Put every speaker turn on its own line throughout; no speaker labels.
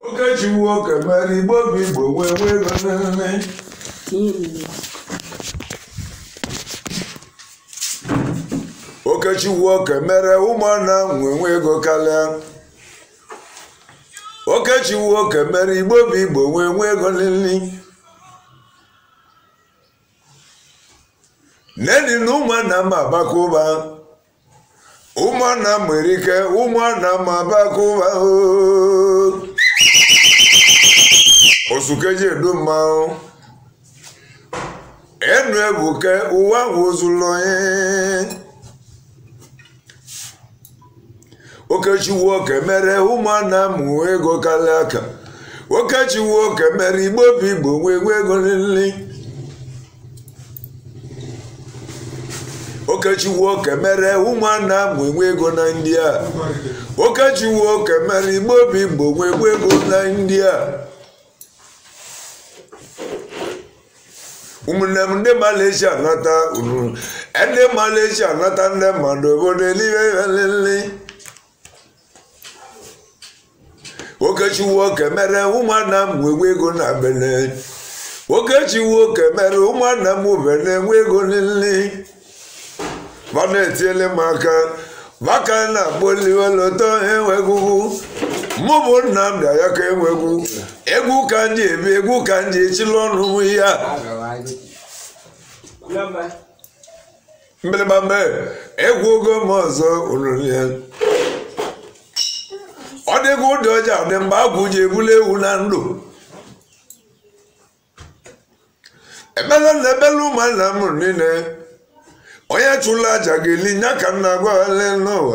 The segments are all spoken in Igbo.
Okechiwu oke mere igbo bụ igbo wee wee ego nne Okechiwu oke mere ụmụnna nwee nwe ego karịa Okechiwu oke mere igbo bụ igbo wee nwee ego nili neni na ụmụnna m abaka ụba ụmụnna m nwere ike ụmụnna m abaka ụba ooo osukeji edu mmanwụ enu ebuke ụwa wụzụlụ onye okechiwu oke mere ụmụnna m nwee ego karịa aka okechiwu oke mere igbo bụ igbo nwee nwee ego nili okechiwu oke mere ụmụnna m nwee nwee ego na ndị a okechiwu oke mere igbo bụ igbo nwee nwee ego na ndị a ụmụnne m ndị malaysia nata unu ndị malaysia nata ndị mmadụ obodo eluigwe elele okechiwu oke mere ụmụnna m nwee ego na bene okechiwu oke mere ụmụnna m bene nwe ego nile ma na-etiele m aka maka na agboliweloto enwegwugwu mụ bụ Nnamdi Ayaka enwegwu egwu ka m ji ebi egwu ka m ji echili ọnụ m ya mgbịrịgba mee egwu ogo m ọzọ olulie ọ dịghị ụdị ọja dị mgbe agwụ ji ebuli ewu na ndụ ebela na ebela ụmụnna m niile onye chụla aja ga-eli nya ka m na-agwaghalị n'ụwa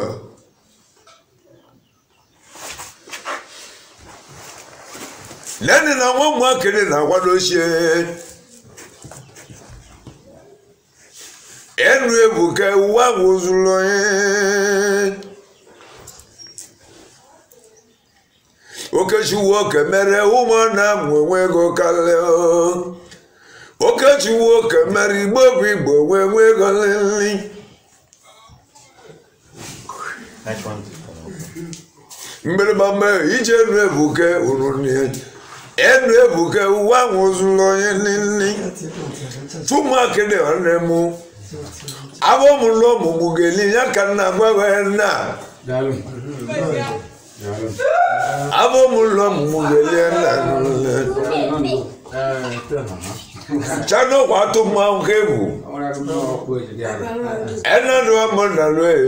leni na nwa ụmụakịrị na-akwadochie enu ebuka uwe ahụ zuru onye okechiwu oke mere ụmụnna m nwe ego karịa okechiwu oke mere igbo bụ igbo wee nwee ego nlili mgbịrịgba mee ije enu ebuke urunie enu ebuke uwe ahụ zuru onye nili tụmụakịrị nwanne m abọmụlụ ọmụmụ ga-eli ya ka nna gwaghị nna abọmụlụ ọmụmụ ga-eli nna chanokwa atụ mmanwụ ka egwu ẹnadu ọmọ nàlú ẹ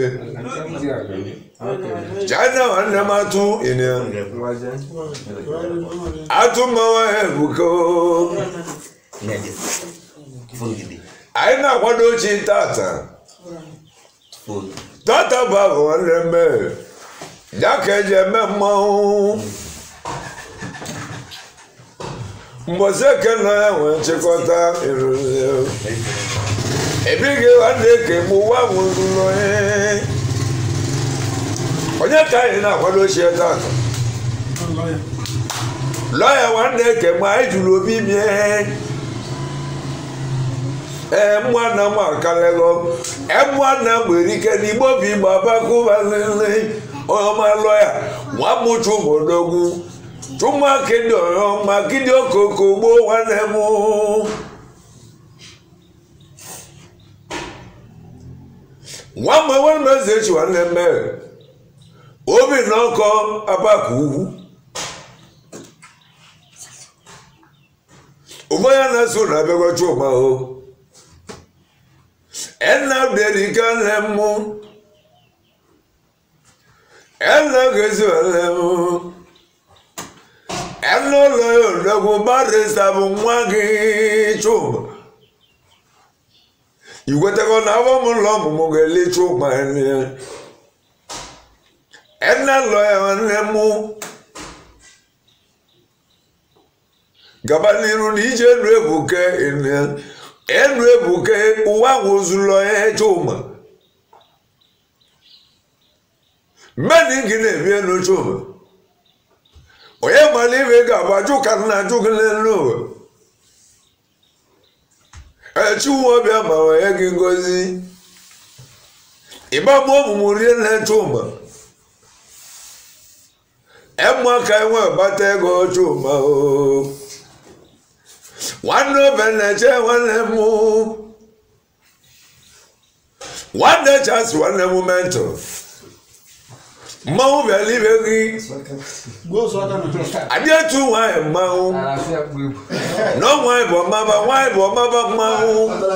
china nwanne m atụ ịnị atụ mmanwụ ebuka anyị na-akwado chi tata tata bụ ahụ nwanne m ya ka eji eme mmanwụ mgbọsị eke nọ ya nwee nchịkọta ebighị nwanne ka mgbe ụwa nwụrụ onye ka anyị na-akwado ochie tata lọya nwanne ke mgbe anyị jụrụ obi bie ee mụana m akalego emụana m nwere ike n'igbo bụ igbo abakụbalele ọma lọya nwa mụchu ụmụdogwu chụmakịdị ọma kịdị okoko gboo nwanne m nwa mgbe nwanne m eze echi nwanne m obi na ọkọ abaka ugwu ụgbọ ya na-eso na abịagwa chuma o ena derika nne m ena gezi nwanne m ena ụlọ ya odogwu barista bụ nwa gị chuma igwetego na afọ m ụlọ ọmụmụ ga-ele chuma ena lọ ya nwanne m gaba n'iru na ije enu ebuke enu ebuke ụwa nwụzụlọ ya chuma mmeni gị na-ebi enu chuma onye mara ibe ga-abụ ajụ ka nna ajụ gị n'elu ụwa echiwu ọbịa ma onye gị ngozi ịgba mụ ọmụmụ rie na chuma emma ka enwe gbata ego chuma o nwanne obe na-eche nwanne m nwanne chasi nwanne m mentọ mmanwụ bịara ibe gị adị etu nwanyị mmanwụ na nwanyị bụ ọmaba nwanyị bụ ọmaba mmanwụ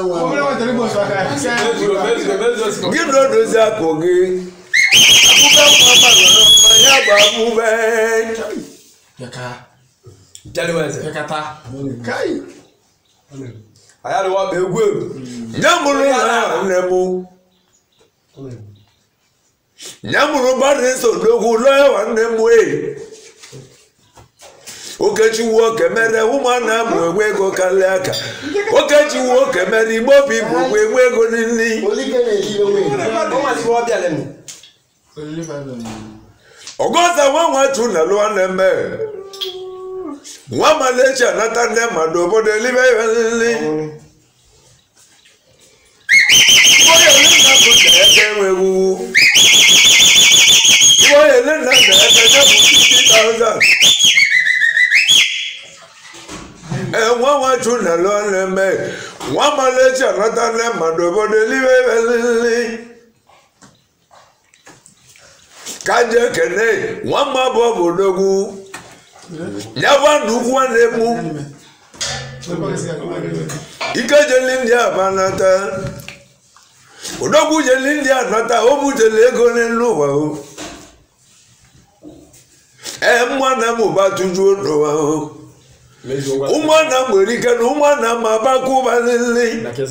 gị na odozi akụ gị abụbe mmadụ na mmanya bụ abụbe
ayariwa egwu egwu
nye mụrụ na nne m nye mụrụ mmadụ eso n'ogwu lọọ ya nwanne m wee okechiwu oke mere ụmụnna m enwe ego karịa aka okechiwu oke mere igbo obi bụ ụgwọ enwe ego nili ọgọza nwa nwatu na lụọ na-eme nwa malechi anata nne mmadụ obodo elibe ihe nili onye nna bụ na ebe enwewu onye nna na ebe ya bụ 50,000 ee nwa nwatu na lụọ na-eme nwa malechi anata nne mmadụ obodo elibe ihe nili ka je kene nwamma bụ obodogwu nyaba nnukwu nwanne m ike jeli ndị abanata odogwu jeli ndị anata o butere ego n'elu ụwa o ee mmanna m ụba tujuo n'ụwa o ụmụnna m nwere ike na ụmụnna m abaka ụba nili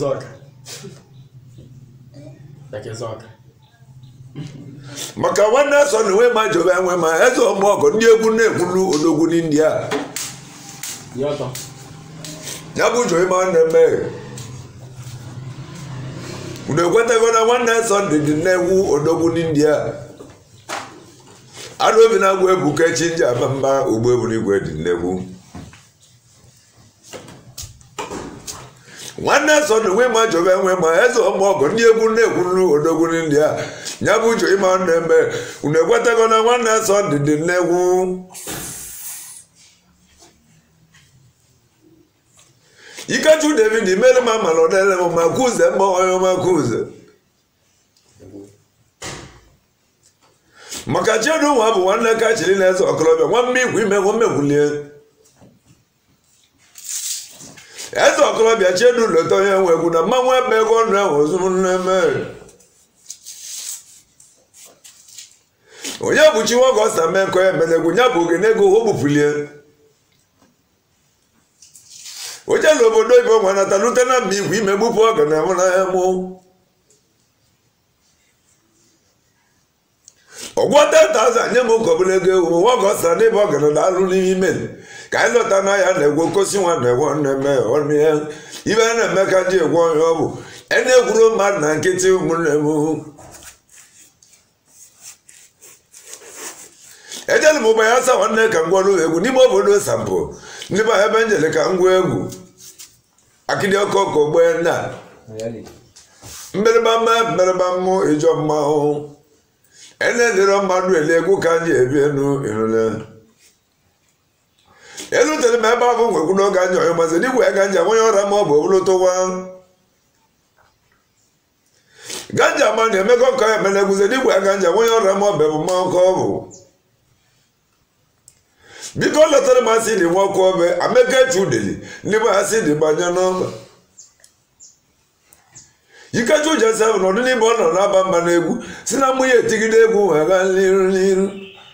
maka nwanne so na enwe ma jobe enwe ma eze ọmụọgọ ndị egwu na-ekwulu odogwu n'india ya bụ jobe ma nwanne mee unu ekwetago na nwanne sọnde dị na-egwu odogwu n'india anụ obi na-agwụ ebuka chi nji aba mba ugbo ebuligwe dị nnegwu nwanne so na enwe ma jobe enwe ma eze ọmụọgọ ndị egwu na-ekwulu odogwu n'india ya bụ uche ịma na-eme unu ekwetago na nwanne sọnde dị nnegwu ikechu david imere m amala ọdele m ma kuze mma onye ọma kuze maka chiedu nwa bụ nwanne ka chiri na eze ọkọlọbịa nwa mme ikwu ime nwa mmegwulie eze ọkọlọbịa chiedu leta onye nwe egwu na mmanwụ ebe ego ọnụ ahụ ozuru nne mere onye bụ chi nwogosta mekọ ya menegwu ya bụ ogene ego o bupulie onye na obodo ibe nwa nata lute na mba igwe ime gbupụ ọga na mụ n'ahịa mụ ọgwọ 10,000 nye m ụkọbụla ego ewu nwogosta n'ebe ọgana na-alụ n'ime ka anyị lọta n'ahịa na-egwu kosi nwa na-egwe na-eme ọnụ ya ibe a na-eme ka ndị egwu onye ọ bụ e na-egwuru mmadụ na nkịtị ụmụnne m ejela m ụgbọ ya asa nwanne ka ngwarụ egwu n'ime obodo sampụ ndị be ebe njele ka ngwa egwu akịdị ọkụ ọkụ ogbe nna mmerịba mma mmerịba mmụ ịjọ mmanwụ enedịrọ mmadụ ele egwu ka anyị ebi enu ịrụle elutere m ebe ahụ nwekwu n'oge anya ọyụ mazị n'igwe ganja nwonye ọra ma ọ bụ obulụtụwa ganja ma na-emekọ ka ya emelegwuze n'igwe ganja nwonye ọra ma ọ bụ mmanwụ ka ọ bụ biko letara m asị dị nwa ọkụ obe amaka echu udeli ndị be asị dị banye n'ọba ikechu jesef nọdụ n'ime ọ nọ na-aba mba n'egwu si na mmụ ya etigide egwu wee gaa n'iru n'iru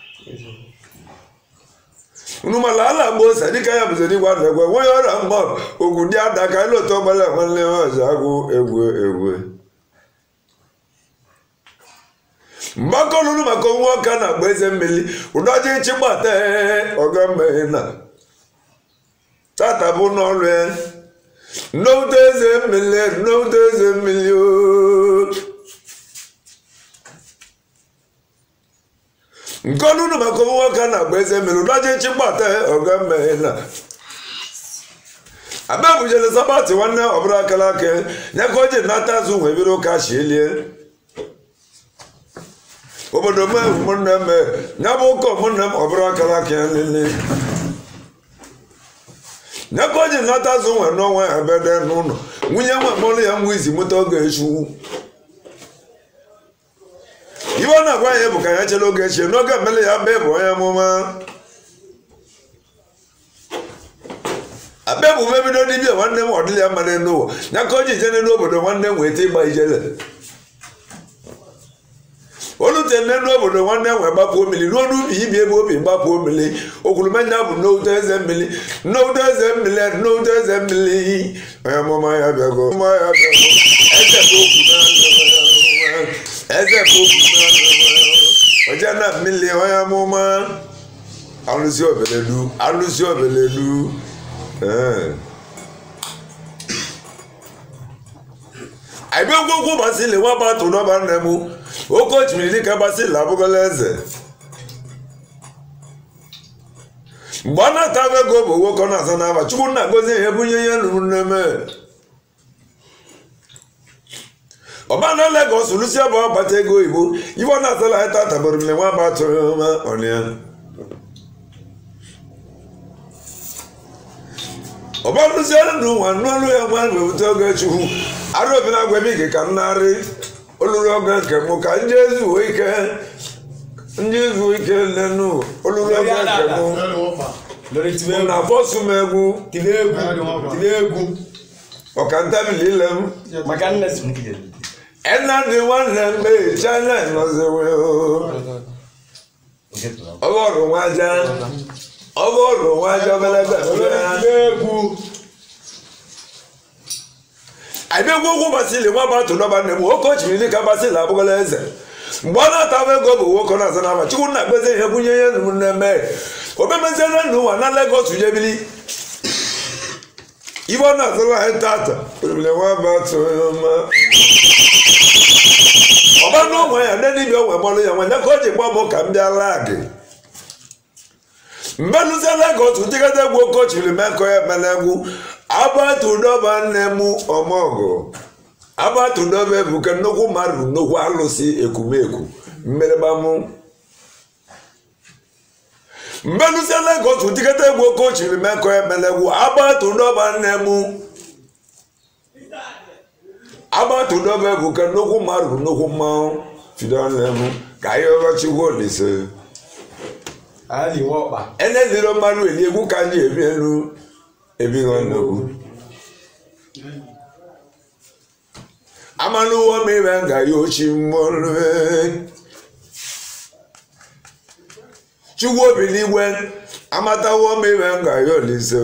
unu mala ala mgbe ose dịka ya bụzi n'igwe na egwe nwe ya ọrịa mma ogwu ndị ada ka anyị lota ọgbara nwanne ọzọ agwụ egwu egwu mgbakọlụrụ maka nwa ọka na-agba eze mmiri ụdọji nchịgbata ọga mmeghe na tata bụ n'ọrụ ya nnọwute eze mmiri nnọwute eze mmiri nkọlụrụ maka nwa ọka na-agba eze mmiri ụdọji nchịgbata ọga mmeghe na abịabujele sabati nwanne ọbụla akara aka ya ka o ji nata azụ wee biro ụka chielie obodo m ụmụnne m ya bụ ụka ụmụnne m ọ bụrụ akara aka ya nile nyaka o ji nata azụ nwe n'ọnwa ya bede n'ụlọ nwunye nwe mụrụ ya nwa izi mụta oge echu iwe ọ na-agwa ya bụ ka ya chere oge echie n'oge mmele ya bee bụ onye amụma abe bụ mebido dibia nwanne m ọdịla ya mmadụ n'ụwa ya ka o ji jene n'obodo nwanne m weta ịgba ijele olute nne n'obodo nwanne m wee gbapụ mmiri ruo n'ubi ibi ebe obi gbapụ mmiri okwurumenya bụ n'oute eze mmiri n'oute eze mmiri n'oute eze mmiri onye amụma ya bịago amụma ya bịago eze bụ okwu na eze bụ okwu na oje na mmiri onye amụma alụsi obeledu alụsi obeledu ee anyị bịa gwogwo gbasili nwa batụ n'ọba nne m oke osimiri dịka gbasili abụgola eze mgbe ọ na-ata ego bụ nwoke ọ na-asa n'aba chukwu na-agọzi ihe bunye ihe nụrụ nne ọba na Lagos lusia bụ ọbata ego oyibo ife ọ na-asala ya tata bụrụ mle nwa batụrụ ma ọnịa ọba lusia n'ụwa n'ọlụ ya nwa wewute oge chukwu arụ obi na agwa ike ka nnarị olulu oge nke mụ ka ndị ezuo ike ndị ezuo ike lenu olulu oge nke mụ
lórí tí
mụ
wọ́n
na afọsụ m egwu
tìlẹ̀ egwu tìlẹ̀ egwu
ọkantabili ile m
maka nne si nkiri
ẹnna dị nwanne m mee china nọziwe ọgọrụ nwaja ọgọrụ nwaja obelebe
tìlẹ̀ egwu
anyị egwu okwu basili nwa batụ n'ọba nne m nwoke ochiri dịka basili abụgola eze mgbe ọ na-ata ego bụ nwoke na-aza n'ama chukwu na akpezi ihe bunye ihe nụ nne mee obemeziela n'ụwa na Lagos jebili ibe ọ na-azụrụ anyị tata ebile nwa batụ ọma ọba n'ụmụ ya nne dibịa onwe mọlụ ya nwanya ka o ji gba m ka m bịa laa gị mgbe lụzie Lagos jikọta egwu oke ochiri mekọ ya mele egwu agbatudoba nne m ọmọgụ agbatudoba ebuka nnukwu mmadụ nnukwu alụsị ekwumekwu mmerịgba mụ mgbe lụzie Lagos jikọta egwu oke ochiri mekọ ya mele egwu agbatudoba nne m agbatudoba ebuka nnukwu mmadụ nnukwu mmanwụ fido nne m ka ihe ọbachikwu olise
ali wọ́n pa
eneziro mmadụ eli egwu ka anyị ebi elu ebighị nnukwu amaluwo mere nga ya ochi mmọlụ chukwu obi n'igwe amatawo mere nga ya olise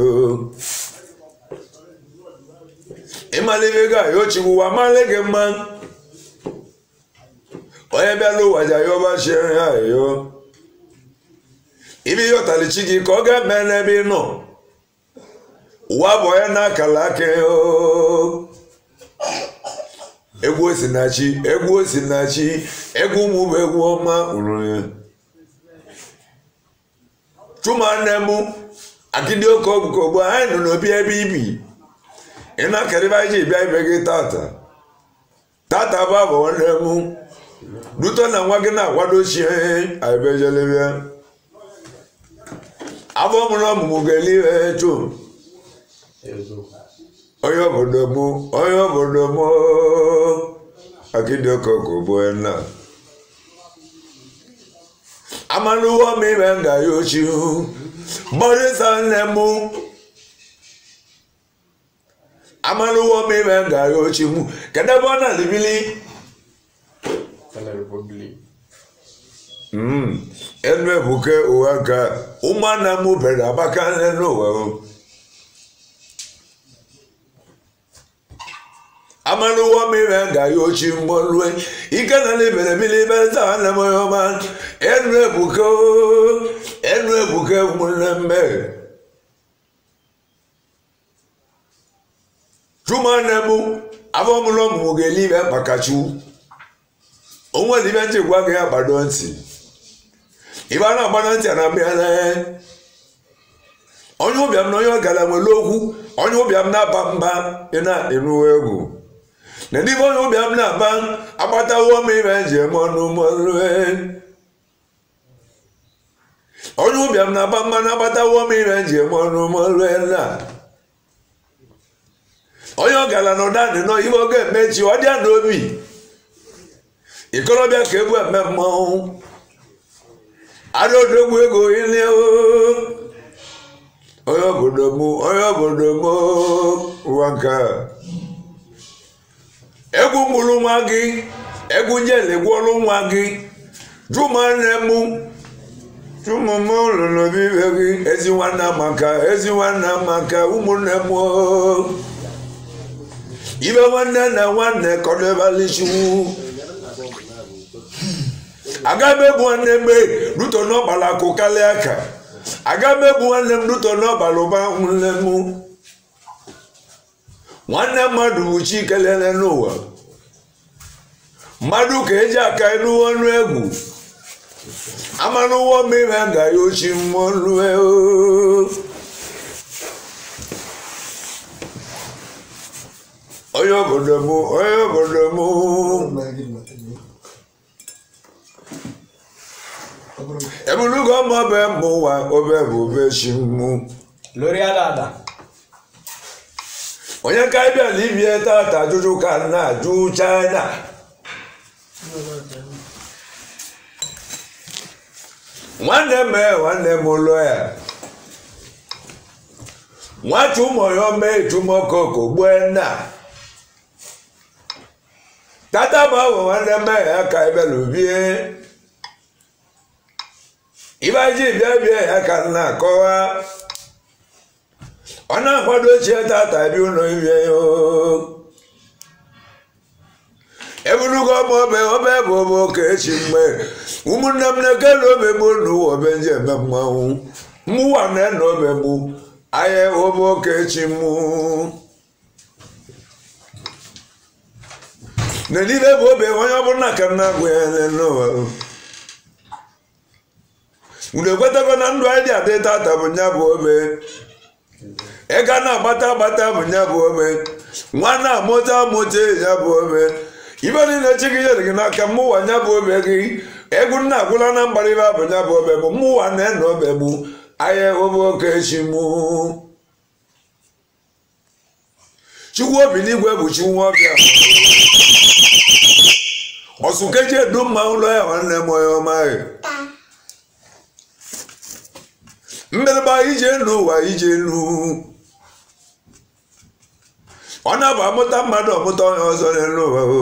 ịmalite ga ya ochiwu amali gị mma onye bịala ụwa ja ya ọbachie ya yo ibi yọtali chi gị ka ọ ga-eme n'ebe ị nọ ụwa bụ onye na-akala aka oo. egwu osinachi egwu osinachi egwu ụmụ bụ egwu ọma ụrụ ya chụmanne m akịdị oke ọgụkọ ugbu a, anyị nọ n'obi ebe ibi ị na-akarịba ji bịa ibe gị tata tata bụ abụ nwanne m duto na nwa gị na-akwadochie aibejelebịa afọ mụrụ ọmụmụ ga-eli ihe chum onye obodo m onye obodo m akịdịokoko bụ na amaluwo m ime nga ya ochi gbọrịsa nne m amaluwo m ime nga ya ochi m kedu ebe ọ na-alibili
kala republic
Mm. enu ebuke ụwa ka ụmụnna m bere abaka nne n'ụwa o. amaluwo m ime nga ya ochi mgbolue ike na libere bili ibe nza nne m onye ọma enu ebuke o, enu ebuke ụmụnne mme chumanne m afọ mụrụ ọmụmụ ga-eli ibe makachu onwe ibe ntị gwa gị agbado ntị ibe a na-agbado ntị a na-abịala onye ụbịam na onye ọgara nwere okwu onye ụbịam na-aba mba ị na-enụ egwu na n'ime onye ụbịam na-aba agbatawo m ime njem ọnụ mọlue onye ụbịam na-aba mmanụ agbatawo m ime njem ọnụ mọlue na onye ọ gara n'ụdanị nọ ihe ọ ga-emechi ọ dịa n'obi ikorobịa ka egwu eme mmọnwụ ada odogwu ego ile onye obodo m onye obodo m ụwa nke a egwu mgburu nwa gị egwu njele gwọrụ nwa gị jụmanne m jụmụm lụrụ bibe gị ezi nwanne maka ezi nwanne maka ụmụnne m ibe nwanne na nwanne kọdebalichiwu aga m egbu nwanne m ruto n'ọgbara akụ karịa aka aga m egbu nwanne m ruto n'ọgbara ụba nwanne m nwanne mmadụ bụ chi kelele n'ụwa mmadụ ka eji aka elu ọnụ egwu amanụ ụwọ mmiri ga ya ochi mmụọ lue onye obodo m onye obodo m ebulugo m obe mma ụwa obe bụ obe chi mmụ
lórí àdàdà
onye ka bịa libie tata ajụjụ ka nna ajụ china nwanne m ee, nwanne m ụlọ ya nwata ụmụyọ mee tumokoko gbue nna tata bụ ahụ nwanne m ee, ya ka ebelu bie ibe ji bịa bịa ya ka nna akọwa ọ na-akwado ochie tata bi ụlọ ihe ya eburugo m obe obe bụ obe oke echi mgbe ụmụnne m na-ekele obe bụ n'ụwa obe nji eme mmanwụ mụwa na-ena obe bụ ahịa obe oke echi mụ na niile bụ obe onye ọbụla ka nna agwụ ya n'ụwa unu ekwetago na ndụ anyị dị adị tata bụ nya bụ obe ịga na-agbata agbata bụ nya bụ obe nwa na-amụta amụta ya bụ obe ibe niile chi gị nyere gị n'aka mmụwa nya bụ obe gị egwu nna agwụla na mgbariba bụ nya bụ obe bụ mmụwa na-ena obe bụ ahịa obe oke chi mụ chukwu obi n'igwe bụ chi nwa ọbịa ọsụkeji edu mma ụlọ ya nwanne m onye ọma ya mmerịba ije n'ụwa ije elu ọ na-abụ amụta mmadụ ọmụta onye ọzọ n'elu ụwa o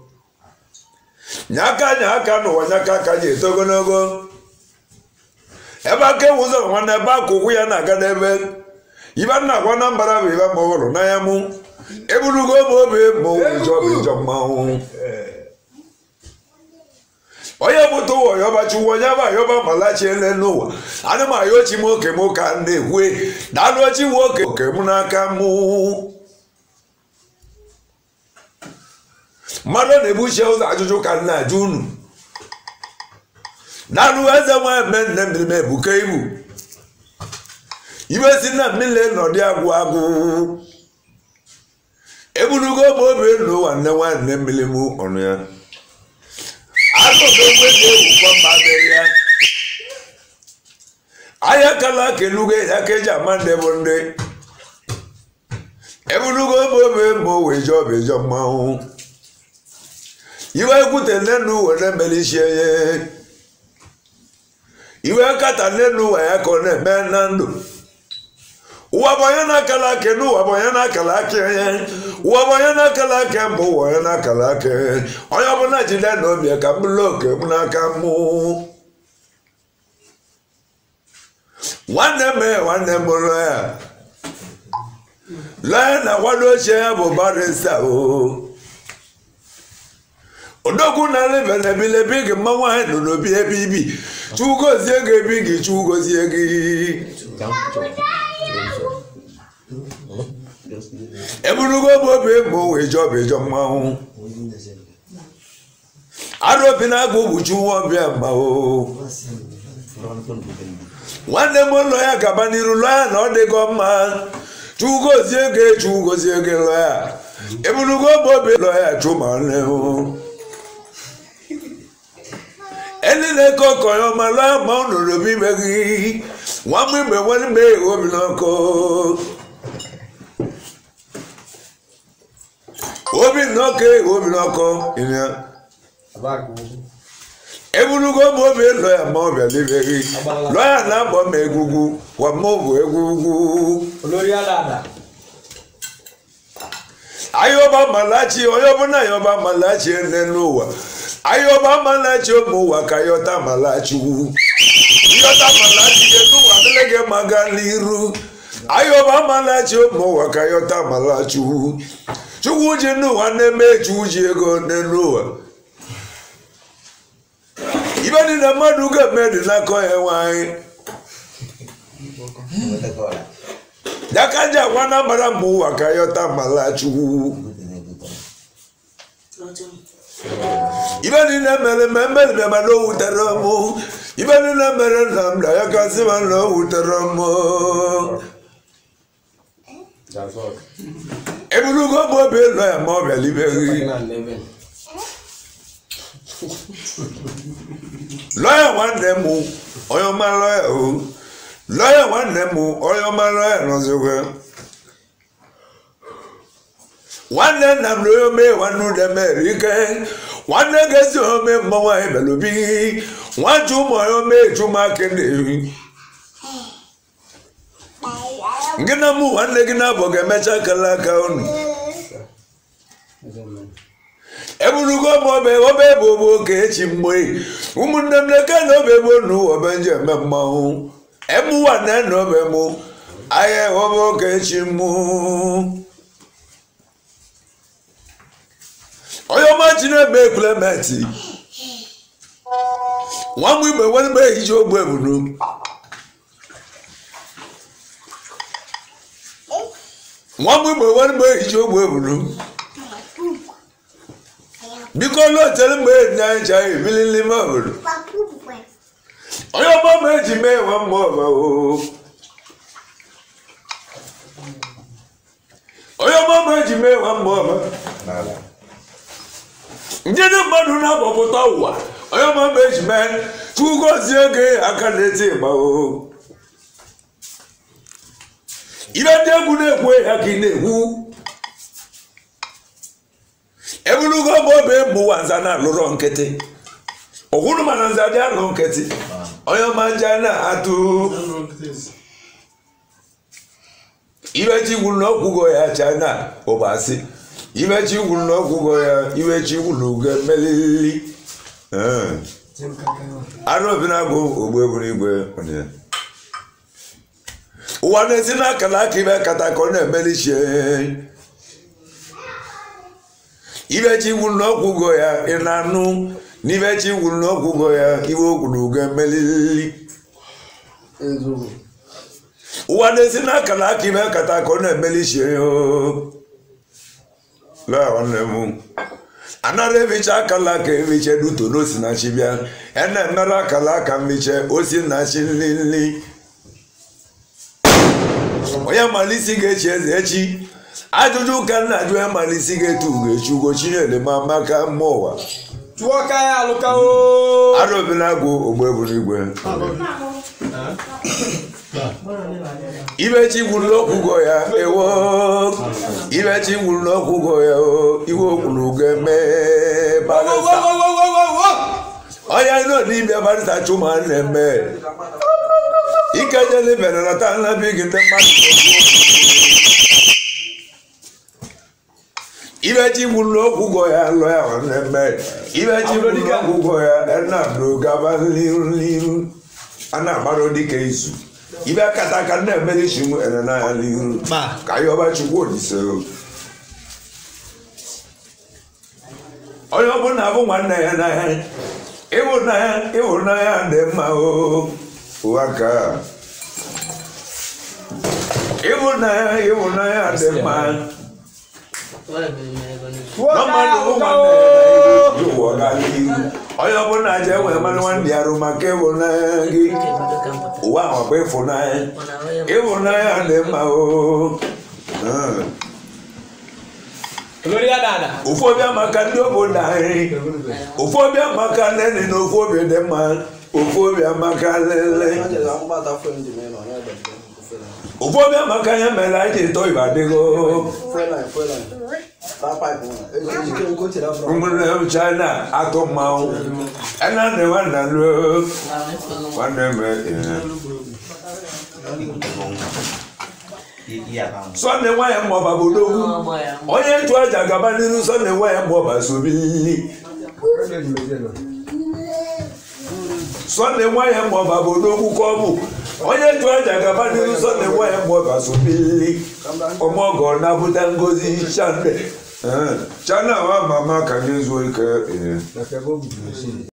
nyaka nyaka n'ụwa nyaka aka ji eto ogologo ebe aka ewu ụzọ nwanne ebe aka ụkwụ ya na-aga n'ebe ibe nna agwa na mbara bụ ibe ma ọ hụrụ n'anya mụ eburugo m obi ma ọ bụ ijọ bụ ijọ mmanwụ onye bụta ụwa yọba chukwu onye bụ ayọba malachiele n'ụwa ana m ayọ chi m oke m ka m na-ekwe daalụ chi m oke oke m n'aka mụ mmadụ na-ebuchi ụzọ ajụjụ ka m na-ajụ unu daalụ eze nwa mme nne mmiri m ebuka ibu ibe si na mmiri nọdị agwụ agwụ eburugo m obi n'ụwa nne nwanne mmiri m ọnụ ya akụkụ egbe ga-ewukọ mma mere ya ahịa kala kelugo ya ka eji ama ndị bụ ndị eburugo ebe obe ma o wee jọọ bụ jọ mmanwụ iwe ekwute nnenu were mere isi enye iwe kata nnenu ụwa ya ka ọ na-eme na ndụ ụwa bụ onye na-akala aka n'ụwa bụ onye na-akala aka ihe ụwa bụ onye na-akala aka mbụ ụwa onye na-akala aka onye ọbụla jide na obi ka m bụrụ oke m n'aka mụ nwanne m nwanne m lụọ ya lụọ ya na nkwado ochie ya bụ barista o odogwu na lebe na ebilebi gị mma nwaanyị nọ n'obi ebe ibi chugozie gị ebi gị chugozie gị eburugo m obi ma o wee jọọ bụ ịjọ mmanwụ arụ obi na-agụ ụbụchi nwa ọbịa mma o nwanne m ụlọ ya gaba n'iru lụọ ya na ọ dịgo mma chugozie gị chugozie gị lụọ ya ebunugo bobe lọ ya chụma nlehu ẹni lè kọkọ yọ ọmọ aláàmọ ònàdó bí mẹgì wọn mú ìgbẹ wọn ní bẹẹ omi náà kọ omi náà ké omi náà kọ ìnìyà
Abaku.
ebunugo bobe lọ ya mọ ọbẹ níbẹgì lọ ya náà bọ mọ egungun wà mọ òbò egungun.
Olórí àdàdà.
ayọba malachi ọyọbụna ayọba malachi ene n'ụwa ayọba malachi ụmụ ụwa ka yọta malachi wu yọta malachi gị n'ụwa adịla gị maga n'iru ayọba malachi ụmụ ụwa ka yọta malachi wu chukwu ji n'ụwa na-eme chukwu ji ego n'elu ụwa ibe dị na mmadụ ga-eme dị n'aka ya nwanyị jakaja agwa na mara mma ụwa ka yọta malachi wu ibe niile mere ma emere bịa ma na o wutere m ibe niile mere nna m na ya kasị ma na o wutere m
That's all.
eburugo m obi elu ya ma ọ bịalibeghị
Fucking and living.
lọya nwanne m onye ọma lọya o lọya nwanne m onye ọma lọya nọzikwe nwanne nna m na onye omee nwanne udem erike nwanne ga-esi ome mmọnwụ anyị belobi nwachu ụmụ onye omee chumake na-ehi gị na mụ nwanne gị na-abụ ga-emecha kala aka unu eburugo m obe obe bụ ogbo ka echi mgbe ụmụnne m na-eke na obe bụ nu obe nje eme mmanwụ emuwa na na obe mụ ahịa obe ka echi mụ onye ọma chi na-eme ekwelementi nwa m igbe nwere mgbe ehicha ogbe ebunu nwa m igbe nwere mgbe ehicha ogbe ebunu biko lọtere mgbe enyi anyị cha ebili n'ime obodo onye ọma ma eji mee nwa mma ọba o onye ọma ma eji mee nwa mma ọba ndị ndị mmadụ na-agbapụta ụwa onye ọma ma eji mee chukwu gozie gị aka na-eti ịgba o ibe ndị egwu na-ekwu ya ka ị na-ekwu eburugo bụ obe mụwa nza na-alụrọ nkịtị ọhụrụ mana nza dị alụ nkịtị onye ọma nja na-atụ ibechi gwuru na ọgwụgo ya china ụbasị ibechi gwuru na ọgwụgo ya ibechi gwuru ugo melili arụ obi na-abụ ogbu eburu igwe ụnyaahụ ụwa na-esi n'akara aka ibe kata ka ọ na-emelichie ibechi gwuru n'ọgwụgo ya ị na-anụ n'ibechi gwuru n'ọgwụgo ya iwe okwuru ugo emelili
Ezogu.
ụwa na-esi n'akara aka ibe kata ka ọ na-emelichie ya laa nwanne m anara ebicha akala aka ebiche duto n'osi na chi bịa ya na-emere akala aka mbiche osi na chi nlili onye malisi ga-echi eze echi ajụjụ ka nna ajụ ya malisi ga-etu ugo echi ugo chinyere ma maka mma ụwa
Chụọ ka ya alụka o.
arụbila agwụ ogbe buru igwe ibechi gwuru n'ọkwụgo ya ewo ibechi gwuru n'ọkwụgo ya o iwe okwuru ugo eme
Wo, wo,
barịsta
wo, wo, wo, wo, wo.
onye nọ n'ibia barịsta chụma na-eme ike nyere ibere na taa nlabi gị ndị mmadụ ibechi gwuru n'ọkwụgo ya lọ ya na-eme ibechi gwuru n'ọkwụgo ya enamdo gaba n'iru n'iru a na-agbaro dịka izu ibe kata ka na-emere chi m ere n'anya n'iru ka ya ọba chukwu olise o. onye ọbụla bụ nwanne ya n'anya ịhụnanya ịhụnanya dị mma o ụwa ka ịhụnanya ịhụnanya dị mma
Chụọ
na
ka ya
mmadụ bụ
alụka
nwanne
o.
ya n'anya ụwa gaa n'ihu onye ọbụla ji enwe mmanụ nwanne ya rụ maka ịhụnanya gị ụwa ahụ bụ ịfụnanya ịhụnanya dị mma o
olórí àdàdà
ofu obi amaka ndị obodo anyị ofu obi amaka nene na ofu obi dị mma ofu obi amaka lele ofu obi amaka ya mere anyị ji tọ ibe adịghị ụmụnne m china atụ mmanwụ ena nne nwanna ruo nwanne m ihe sọnde nwanyị mmụọba bụ odogwu onye ntụ aja gaba n'iru sọnde nwanyị mmụọba sobili sọnde nwanyị mmụọba bụ odogwu ka ọ bụ onye ntụ aja gaba n'iru sọnde nwanyị mmụọba sobili ọmọgọ na-abụta ngozi chande chana wa mama ka nye zuo ike ee